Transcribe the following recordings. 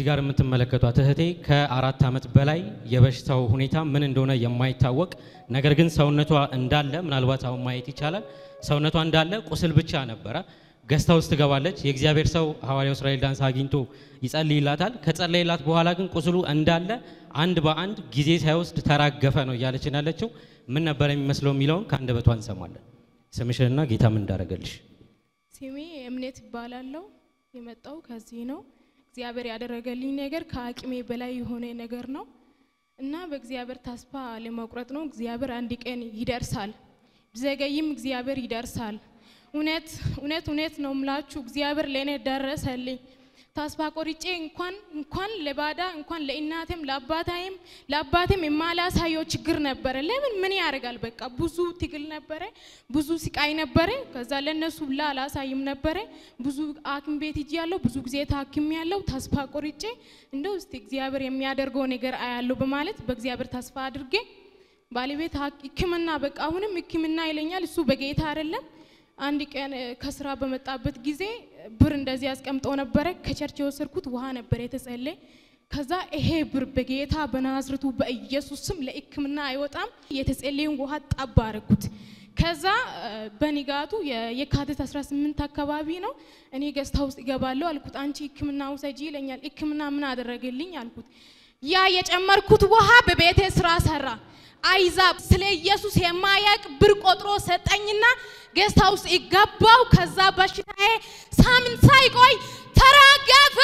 ጋር የምትመለከቷት እህቴ ከአራት ዓመት በላይ የበሽታው ሁኔታ ምን እንደሆነ የማይታወቅ ነገር ግን ሰውነቷ እንዳለ ምናልባት አሁን ማየት ይቻላል። ሰውነቷ እንዳለ ቁስል ብቻ ነበረ። ገዝታ ውስጥ ትገባለች። የእግዚአብሔር ሰው ሐዋርያው እስራኤል ዳንስ አግኝቶ ይጸልይላታል። ከጸለይላት በኋላ ግን ቁስሉ እንዳለ አንድ በአንድ ጊዜ ሳይወስድ ተራገፈ ነው እያለችን ያለችው። ምን ነበር የሚመስለው የሚለውን ከአንደበቷ እንሰማለን። ስምሽንና ጌታ ምን እንዳደረገልሽ ስሜ እምነት ይባላለው። የመጣው ከዚህ ነው። እግዚአብሔር ያደረገልኝ ነገር ከአቅሜ በላይ የሆነ ነገር ነው እና በእግዚአብሔር ተስፋ ለመቁረጥ ነው። እግዚአብሔር አንድ ቀን ይደርሳል፣ ቢዘገይም እግዚአብሔር ይደርሳል። እውነት እውነት እውነት ነው ምላችሁ እግዚአብሔር ለእኔ ደረሰልኝ። ተስፋ ቆርጬ እንኳን እንኳን ለባዳ እንኳን ለእናቴም ለአባታይም ለአባቴም የማላሳየው ችግር ነበረ። ለምን ምን ያደርጋል? በቃ ብዙ ትግል ነበረ፣ ብዙ ስቃይ ነበረ። ከዛ ለነሱ ብላ አላሳይም ነበረ። ብዙ ሐኪም ቤት ሂጅ ያለው ብዙ ጊዜ ታክም ያለው ተስፋ ቆርጬ እንደው እስቲ እግዚአብሔር የሚያደርገው ነገር አያለው በማለት በእግዚአብሔር ተስፋ አድርጌ ባለቤት ሕክምና በቃ አሁንም ሕክምና ይለኛል። እሱ በጌታ አይደለም። አንድ ቀን ከስራ በመጣበት ጊዜ ብር እንደዚህ ያስቀምጠው ነበረ። ከቸርች የወሰድኩት ውሃ ነበር የተጸለየ። ከዛ ይሄ ብር በጌታ በናዝርቱ በኢየሱስ ስም ለሕክምና አይወጣም። የተጸለየውን ውሃ ጠብ አረኩት። ከዛ በንጋቱ የካቲት 18 አካባቢ ነው። እኔ ገዝታ ውስጥ እገባለሁ አልኩት። አንቺ ሕክምና ውሰጂ ይለኛል። ሕክምና ምን አደረገልኝ አልኩት። ያ የጨመርኩት ውሃ በቤቴ ስራ ሰራ። አይዛብ ስለ ኢየሱስ የማያቅ ብር ቆጥሮ ሰጠኝና ጌስት ሃውስ ይገባው። ከዛ በሽታዬ ሳምንት ሳይቆይ ተራገፈ።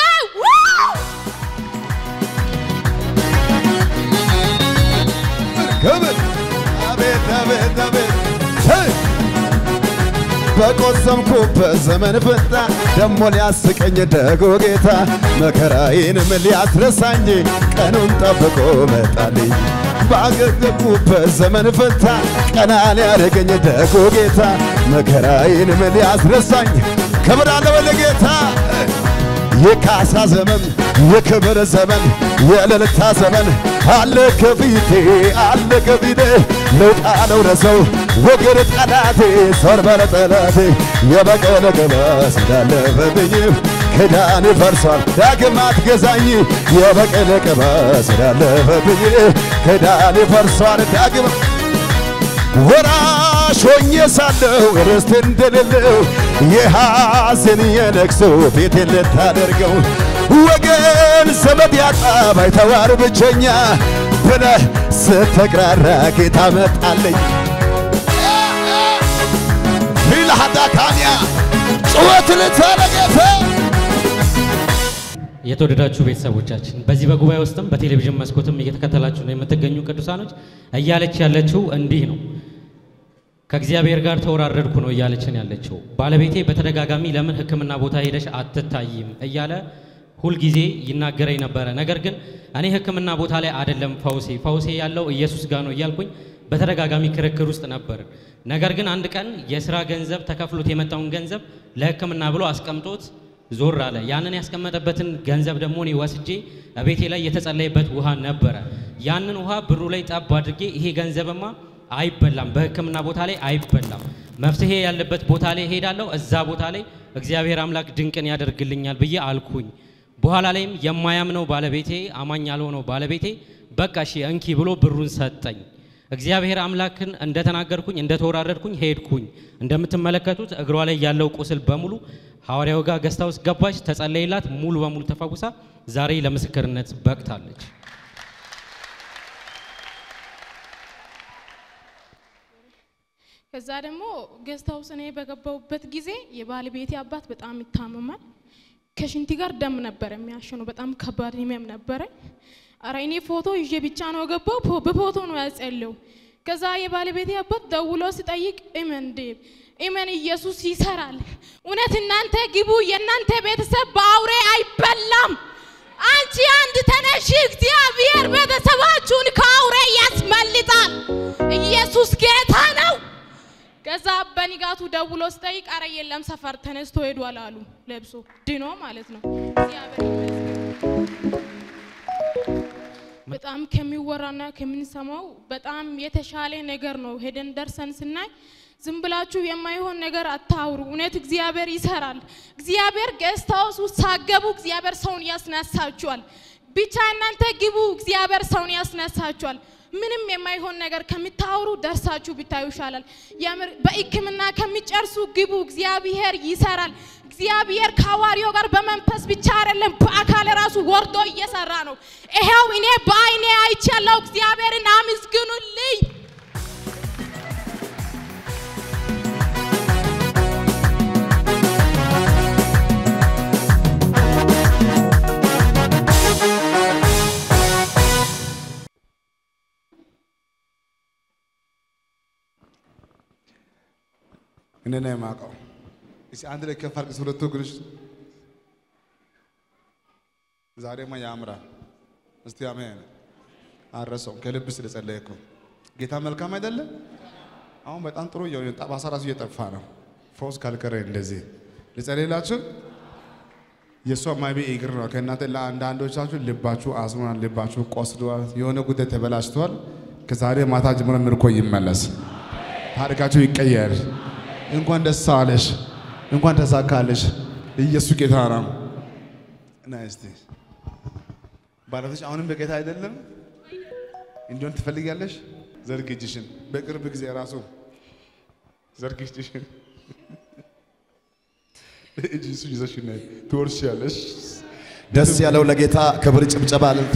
ክብር አቤት አቤት አቤት በቆሰምኩበት ዘመን ፈታ ደሞ ሊያስቀኝ ደጎ ጌታ መከራዬንም ሊያስረሳኝ ቀኑን ጠብቆ መጣልኝ። ባገገኩበት ዘመን ፈታ ቀና ሊያደርገኝ ደጎ ጌታ መከራዬንም ሊያስረሳኝ ክብር አለው ለጌታ የካሳ ዘመን የክብር ዘመን የእልልታ ዘመን አለ ከፊቴ አለ ከፊቴ ልውጣ ልውረሰው ወገር ጠላቴ ሶርበረ ጠላቴ የበቀለ ቅባት እንዳለፈብኝ ክዳን ፈርሷል ዳግም አትገዛኝ የበቀለ ቅባት እንዳለፈብኝ ክዳን ፈርሷል ዳግም ወራሽ ሆኜ ሳለሁ ርስት እንደሌለው የሐዘን የለቅሶ ፊቴን ልታደርገው ወገን ዘመድ ያጣ ባይተዋር ብቸኛ ብለህ ስትቅራራ ጌታ መጣለኝ። ፊልሃዳካንያ ጩኸት ልታረገፈ የተወደዳችሁ ቤተሰቦቻችን በዚህ በጉባኤ ውስጥም በቴሌቪዥን መስኮትም እየተከተላችሁ ነው የምትገኙ ቅዱሳኖች እያለች ያለችው እንዲህ ነው። ከእግዚአብሔር ጋር ተወራረድኩ ነው እያለችን ያለችው። ባለቤቴ በተደጋጋሚ ለምን ሕክምና ቦታ ሄደሽ አትታይም እያለ ሁልጊዜ ይናገረኝ ነበረ። ነገር ግን እኔ ሕክምና ቦታ ላይ አይደለም ፈውሴ ፈውሴ ያለው ኢየሱስ ጋር ነው እያልኩኝ በተደጋጋሚ ክርክር ውስጥ ነበር። ነገር ግን አንድ ቀን የስራ ገንዘብ ተከፍሎት የመጣውን ገንዘብ ለሕክምና ብሎ አስቀምጦት ዞር አለ። ያንን ያስቀመጠበትን ገንዘብ ደግሞ እኔ ወስጄ ቤቴ ላይ የተጸለየበት ውሃ ነበረ። ያንን ውሃ ብሩ ላይ ጠብ አድርጌ ይሄ ገንዘብማ አይበላም፣ በህክምና ቦታ ላይ አይበላም፣ መፍትሄ ያለበት ቦታ ላይ ሄዳለሁ፣ እዛ ቦታ ላይ እግዚአብሔር አምላክ ድንቅን ያደርግልኛል ብዬ አልኩኝ። በኋላ ላይም የማያምነው ባለቤቴ አማኝ ያልሆነው ባለቤቴ በቃ እሺ እንኪ ብሎ ብሩን ሰጠኝ። እግዚአብሔር አምላክን እንደተናገርኩኝ እንደተወራረድኩኝ ሄድኩኝ። እንደምትመለከቱት እግሯ ላይ ያለው ቁስል በሙሉ ሐዋርያው ጋር ገዝታ ውስጥ ገባች፣ ተጸለይላት፣ ሙሉ በሙሉ ተፈውሳ ዛሬ ለምስክርነት በቅታለች። ከዛ ደግሞ ጌስት ሃውስ እኔ በገባሁበት ጊዜ የባለቤቴ አባት በጣም ይታመማል። ከሽንቲ ጋር ደም ነበር የሚያሸነው። በጣም ከባድ ህመም ነበረ። አረ እኔ ፎቶ ይዤ ብቻ ነው ገባው፣ በፎቶ ነው ያጸለው። ከዛ የባለቤቴ አባት ደውሎ ሲጠይቅ እመን ዴብ እመን ኢየሱስ ይሰራል። እውነት እናንተ ግቡ፣ የእናንተ ቤተሰብ በአውሬ አይበላም። አንቺ አንድ ተነሽ፣ እግዚአብሔር ቤተሰባችሁን ከአውሬ ያስመልጣል። ኢየሱስ ጌታ ነው። ከዛ በንጋቱ ደውሎ ሲጠይቅ አረ የለም ሰፈር ተነስቶ ሄዷል አሉ። ለብሶ ድኖ ማለት ነው። እግዚአብሔር ይመስገን። በጣም ከሚወራና ከምንሰማው በጣም የተሻለ ነገር ነው። ሄደን ደርሰን ስናይ ዝም ብላችሁ የማይሆን ነገር አታውሩ። እውነት እግዚአብሔር ይሰራል። እግዚአብሔር ጌስት ሃውስ ውስጥ ሳገቡ እግዚአብሔር ሰውን ያስነሳችኋል። ብቻ እናንተ ግቡ፣ እግዚአብሔር ሰውን ያስነሳችኋል። ምንም የማይሆን ነገር ከምታወሩ ደርሳችሁ ብታዩ ይሻላል። የምር በሕክምና ከሚጨርሱ ግቡ፣ እግዚአብሔር ይሰራል። እግዚአብሔር ከሐዋርያው ጋር በመንፈስ ብቻ አይደለም በአካል ራሱ ወርዶ እየሰራ ነው። ይሄው እኔ በአይኔ አይቻለሁ። እግዚአብሔርን አመስግኑልኝ። እኔ ነው የማውቀው። እስኪ አንድ ላይ ከፍ አድርገሽ ሁለቱ እግርሽ ዛሬማ ያምራል። እስቲ አሜን። አረሰው ከልብ ስለጸለይኩ ጌታ መልካም አይደለም። አሁን በጣም ጥሩ እየሆነ ጠባሳ ራሱ እየጠፋ ነው። ፈውስ ካልቀረ እንደዚህ ልጸልይላችሁ። የእሷ ማይቤ እግር ነው። ከእናንተ ለአንዳንዶቻችሁ ልባችሁ አዝኗል፣ ልባችሁ ቆስሏል፣ የሆነ ጉዳይ ተበላሽቷል። ከዛሬ ማታ ጀምሮ ምርኮ ይመለስ፣ ታሪካችሁ ይቀየር። እንኳን ደስ አለሽ፣ እንኳን ተሳካለሽ። ኢየሱስ ጌታ ነው። እና እስቲ ባለቤትሽ አሁንም በጌታ አይደለም እንዲሆን ትፈልጊያለሽ? ዘርግ እጅሽን። በቅርብ ጊዜ ራሱ ዘርግ እጅሽን እጅሱ ይዘሽ ነይ ትወርሻለሽ። ደስ ያለው ለጌታ ክብር፣ ጭብጨባ፣ እልልታ።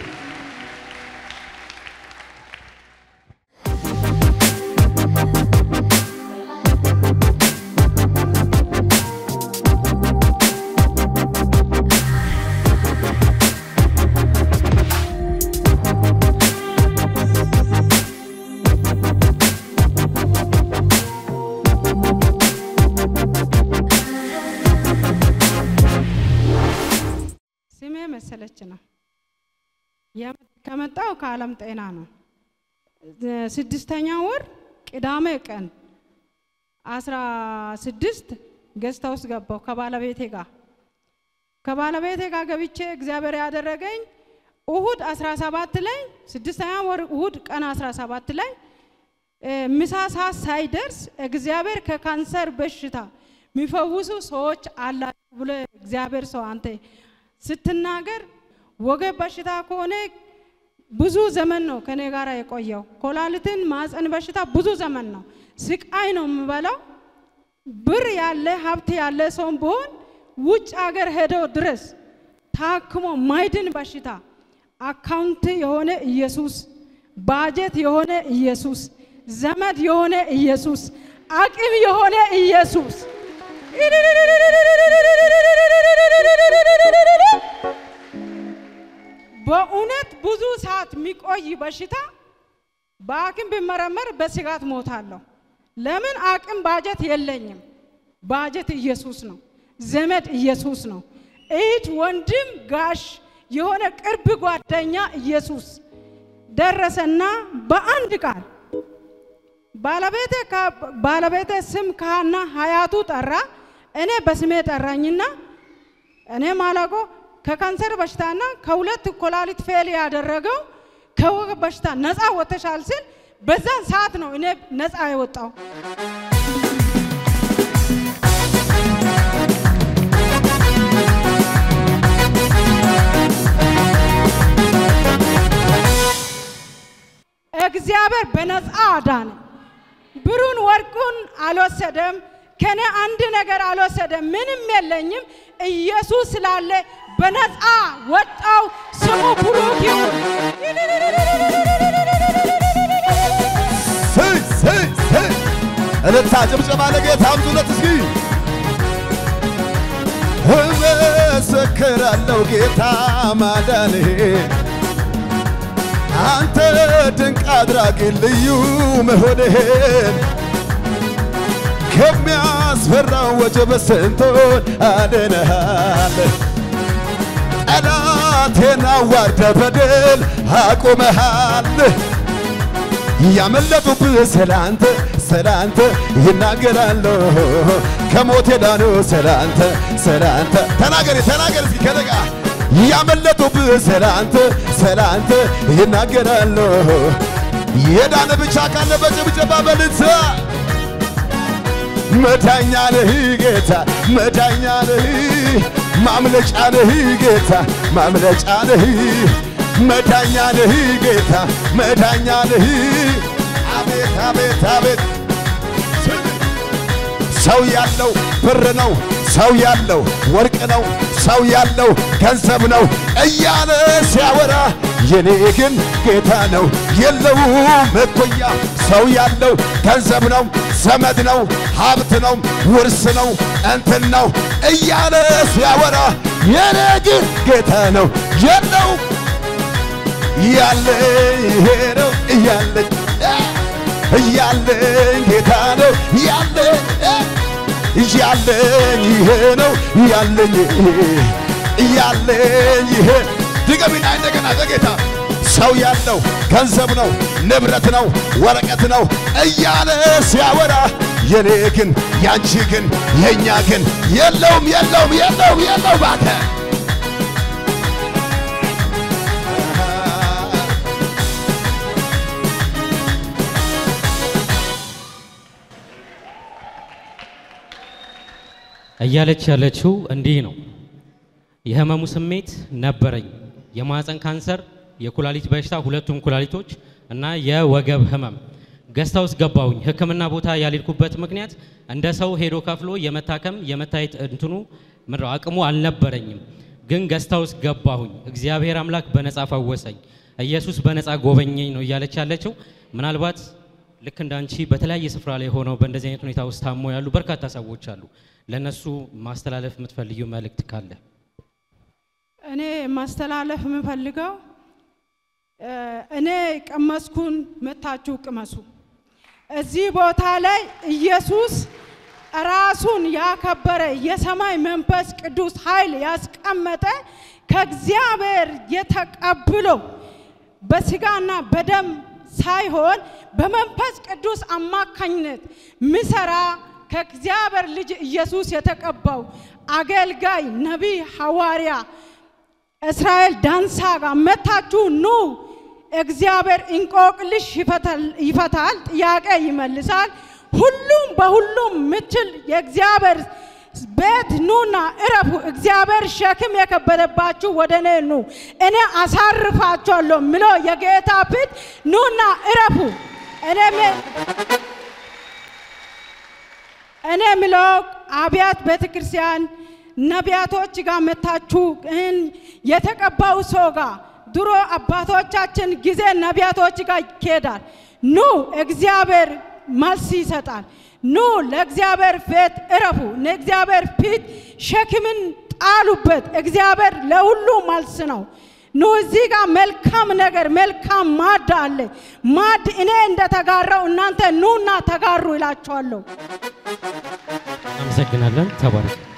ስሜ መሰለች ነው። የመ- ከመጣው ከዓለም ጤና ነው። ስድስተኛ ወር ቅዳሜ ቀን አስራ ስድስት ገዝታ ውስጥ ገባው ከባለቤቴ ጋር ከባለቤቴ ጋር ገብቼ እግዚአብሔር ያደረገኝ እሁድ 17 ላይ ስድስተኛ ወር እሁድ ቀን 17 ላይ እ፣ ምሳ ሰዓት ሳይደርስ እግዚአብሔር ከካንሰር በሽታ የሚፈውሱ ሰዎች አላችሁ ብሎ እግዚአብሔር ሰው አንተ ስትናገር ወገብ በሽታ ከሆነ ብዙ ዘመን ነው ከኔ ጋር የቆየው። ኮላሊትን ማፀን በሽታ ብዙ ዘመን ነው። ስቃይ ነው የምበላው። ብር ያለ ሀብት ያለ ሰውን ቢሆን ውጭ ሀገር ሄደው ድረስ ታክሞ ማይድን በሽታ አካውንት የሆነ ኢየሱስ፣ ባጀት የሆነ ኢየሱስ፣ ዘመድ የሆነ ኢየሱስ፣ አቅም የሆነ ኢየሱስ በእውነት ብዙ ሰዓት የሚቆይ በሽታ በሐኪም ብመረመር በስጋት ሞታለሁ። ለምን አቅም ባጀት የለኝም። ባጀት ኢየሱስ ነው። ዘመድ ኢየሱስ ነው። እህት፣ ወንድም፣ ጋሽ የሆነ ቅርብ ጓደኛ ኢየሱስ ደረሰና በአንድ ቃል ባለቤቴ ከ- ባለቤቴ ስም ካህና ሀያቱ ጠራ። እኔ በስሜ ጠራኝና እኔ ማላቆ ከካንሰር በሽታና ከሁለት ኮላሊት ፌል ያደረገው ከወገብ በሽታ ነፃ ወጥተሻል ስል በዛን ሰዓት ነው እኔ ነፃ የወጣው። እግዚአብሔር በነፃ አዳነ። ብሩን ወርቁን አልወሰደም። ከኔ አንድ ነገር አልወሰደም። ምንም የለኝም። ኢየሱስ ስላለ በነፃ ወጣው። ስሙ ብሩክ ይሁን። ስይ ስይ ስይ እልልታ ጭብጨባ ለጌታ አምጡለት እስኪ እመሰክራለሁ ጌታ ማዳንህ አንተ ድንቅ አድራጊ ልዩ መሆንህን ከሚያስፈራው ወጀብ ስንቶን አድነሃል። ጠላቴን አዋርደ በድል አቁመሃል። ያመለጡብህ ስላንተ ስላንተ ይናገራሉ። ከሞት የዳኑ ስላንተ ስላንተ ተናገሪ ተናገሪ እስኪ ከነጋ ያመለጡብህ ስላንተ ስላንተ ይናገራሉ። የዳነ ብቻ ካለ በጭብጨባ በልልታ መዳኛ ነህ ጌታ መዳኛ ነህ ማምለጫ ነህ ጌታ ማምለጫ ነህ መዳኛ ነህ ጌታ መዳኛ ነህ አቤት አቤት አቤት ሰው ያለው ብር ነው፣ ሰው ያለው ወርቅ ነው፣ ሰው ያለው ገንዘብ ነው እያለ ሲያወራ የኔ ግን ጌታ ነው የለውም እኩያ። ሰው ያለው ገንዘብ ነው፣ ዘመድ ነው፣ ሀብት ነው፣ ውርስ ነው፣ እንትን ነው እያለ ሲያወራ የኔ ግን ጌታ ነው የለውም እያለኝ ይሄ ነው እያለኝ እያለኝ ጌታ ነው እያለኝ እያለኝ ይሄ ነው እያለኝ እያለኝ ይሄ ድገሚና እንደገና ለጌታ ሰው ያለው ገንዘብ ነው ንብረት ነው ወረቀት ነው እያለ ሲያወራ የኔ ግን ያንቺ ግን የእኛ ግን የለውም የለውም የለውም የለውም ባተ እያለች ያለችው እንዲህ ነው። የህመሙ ስሜት ነበረኝ። የማህፀን ካንሰር፣ የኩላሊት በሽታ፣ ሁለቱም ኩላሊቶች እና የወገብ ህመም። ገስታ ውስጥ ገባሁኝ። ህክምና ቦታ ያልሄድኩበት ምክንያት እንደ ሰው ሄዶ ከፍሎ የመታከም የመታየት እንትኑ ምድረው አቅሙ አልነበረኝም። ግን ገስታ ውስጥ ገባሁኝ። እግዚአብሔር አምላክ በነፃ ፈወሰኝ። ኢየሱስ በነፃ ጎበኘኝ ነው እያለች ያለችው። ምናልባት ልክ እንዳንቺ በተለያየ ስፍራ ላይ ሆነው በእንደዚህ አይነት ሁኔታ ውስጥ ታሞ ያሉ በርካታ ሰዎች አሉ። ለነሱ ማስተላለፍ የምትፈልጊው መልእክት ካለ? እኔ ማስተላለፍ የምፈልገው እ፣ እኔ ቀመስኩን መታችሁ ቅመሱ። እዚህ ቦታ ላይ ኢየሱስ ራሱን ያከበረ የሰማይ መንፈስ ቅዱስ ኃይል ያስቀመጠ ከእግዚአብሔር የተቀብሎ በስጋና በደም ሳይሆን በመንፈስ ቅዱስ አማካኝነት ምሰራ ከእግዚአብሔር ልጅ ኢየሱስ የተቀባው አገልጋይ ነቢይ ሐዋርያ እስራኤል ዳንሳ ጋር መታችሁ ኑ። እግዚአብሔር እንቆቅልሽ ይፈታል- ይፈታል፣ ጥያቄ ይመልሳል። ሁሉም በሁሉም ምችል የእግዚአብሔር ቤት ኑና እረፉ። እግዚአብሔር ሸክም የከበደባችሁ ወደ እኔ ኑ፣ እኔ አሳርፋችኋለሁ ምሎ የጌታ ፊት ኑና እረፉ። እኔ ሜ- እኔ ምለው አብያት ቤተ ክርስቲያን ነቢያቶች ጋር መታችሁ እን የተቀባው ሰው ጋር ድሮ አባቶቻችን ጊዜ ነቢያቶች ጋር ይኬዳል። ኑ እግዚአብሔር መልስ ይሰጣል። ኑ ለእግዚአብሔር ፊት እረፉ። ለእግዚአብሔር ፊት ሸክምን ጣሉበት። እግዚአብሔር ለሁሉ መልስ ነው። ኑ እዚህ ጋር መልካም ነገር መልካም ማድ አለ። ማድ እኔ እንደተጋራው እናንተ ኑና ተጋሩ ይላችኋለሁ። አመሰግናለን። ተባረክ።